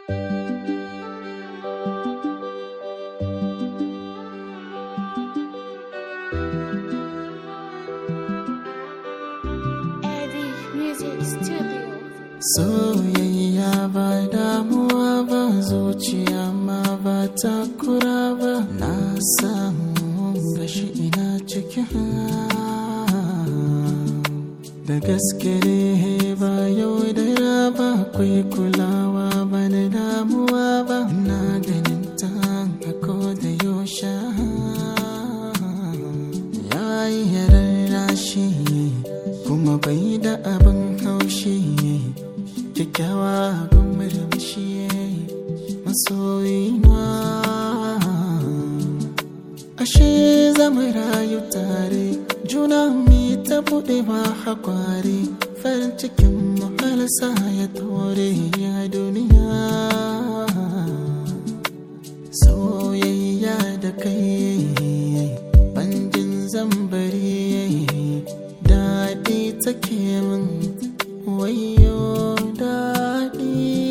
Eddie Music Studio. Soyayya ba damuwa ba zuciya ma ba takura ba na samu gashi ina cikin da gaske ne ba yau da raba akwai kulawa ba da damuwa ba na ganin ta a da yaushe ya yi yararrashi kuma bai da abin haushi kyakkyawa abin murmushi masoyina ashe zama rayu tare juna mi ta buɗe ba hakwari farin cikin muhalsa ya tore ya duniya soyayya da kai banjin zambari daɗi take min wayo daɗi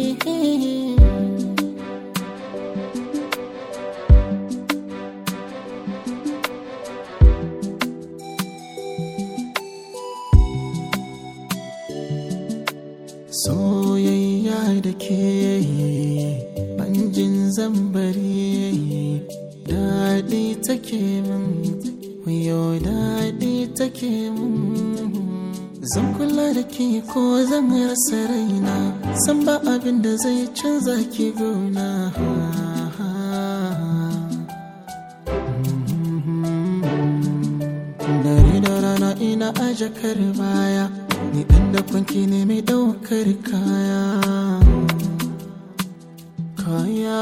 soyayya da ke banjin zambari daɗi take min wayo daɗi take min zan kula da ke ko zan rasa raina san ba abin da zai canza ki gona dare da rana ina aje kar baya ni ɗan da kwanki ne mai ɗaukar kaya kaya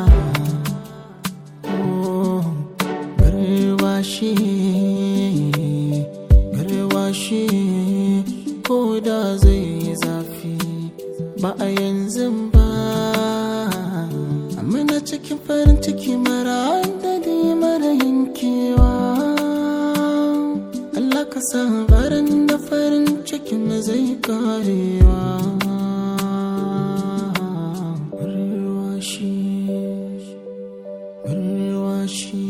oh garwashi garwashi ko da zai yi zafi ba a yanzu ba amma na cikin farin ciki mara adadi mara yankewa Allah ka sa barin da farin cikin zai karewa Garwashi Garwashi